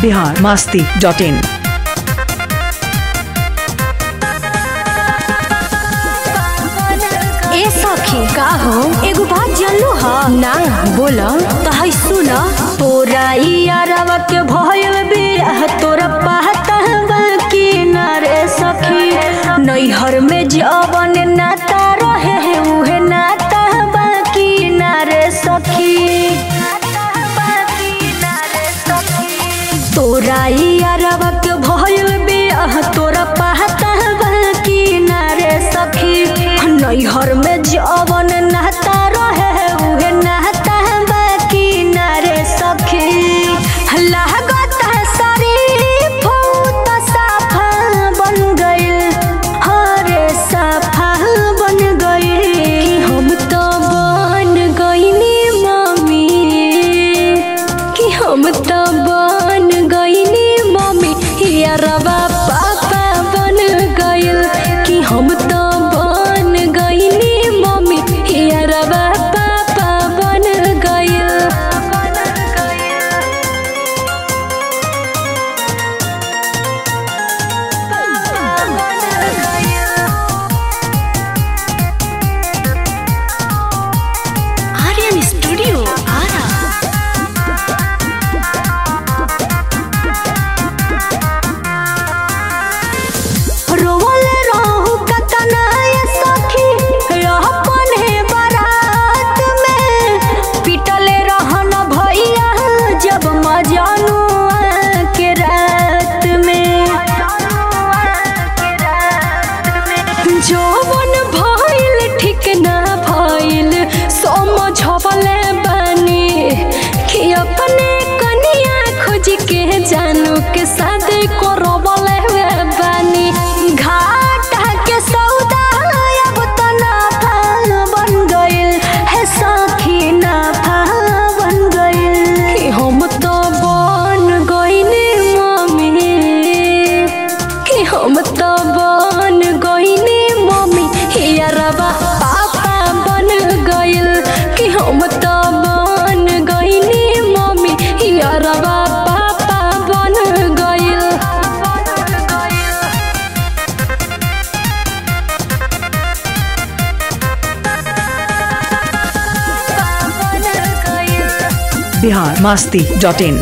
Bihar Masti dot in ए सखी का हो एगो बात जानलू ह ना बोल तो है सुन तोरा यारवा के भयल बियाह तोरा पाता बाकी ना रे सखी नैहर में जवन नाता रहे है उहे नाता बाकी ना रे सखी तोरा यारवा के भयल बियाह तोरा पाता बाकी ना रे सखी नैहर में जवन नाता रहे है उहे नाता बाकी ना रे सखी लागत है शरीफ त साफा बन गइल हरे साफा बन गइल हम तो बन गइनी मम्मी कि हम तो बन गइनी मम्मी यारबा पापा बन गइल कि हम तो बन गइनी मम्मी यारबा पापा बन गइल आर्यन स्टूडियो आरा रोवल रहू कतना ये सखी अपने बारात में पिटले रहन भैया जब मजानु के रात में जवन भइल ठीक ना भइल समझवले बानी कि अपने कनिया खोज के जानू के शादी करवले बानी घाटा के सौदा अब त नाफा बन गइल है सखी नाफा बन गइल कि हम तो बन गइनी मम्मी कि हम तो बन गइनी मम्मी यारबा पापा बन गइल कि हम तो बन गइनी मम्मी यारबा पापा बन गइल बिहार मास्ती डॉट इन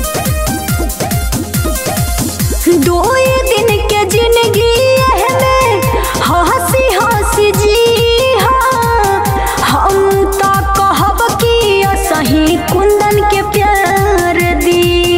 दो दिन के जिंदगी में हंसी हंसी जी हाँ हम तो कहब कि सही कुंदन के प्यार दी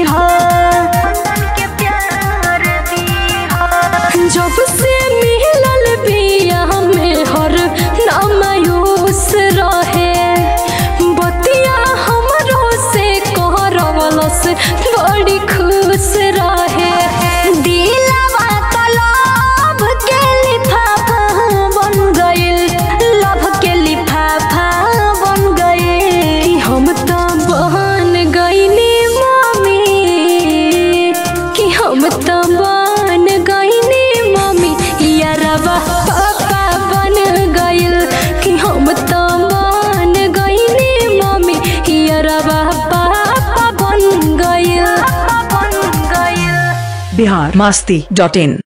जब से मिलल बिया में हर नामायूस रहे बतिया हमरो से करवलस बड़ी खुश रहे दिलवा त लव के लिफाफा बन गइल लव के लिफाफा बन गइल कि हम तो बन गइनी मम्मी कि हम तो बन गइनी मम्मी यारबा पापा बन गइल कि हम तो बन गइनी मम्मी यारबा पापा बन गइल बन गइल बिहार मास्ती डॉट इन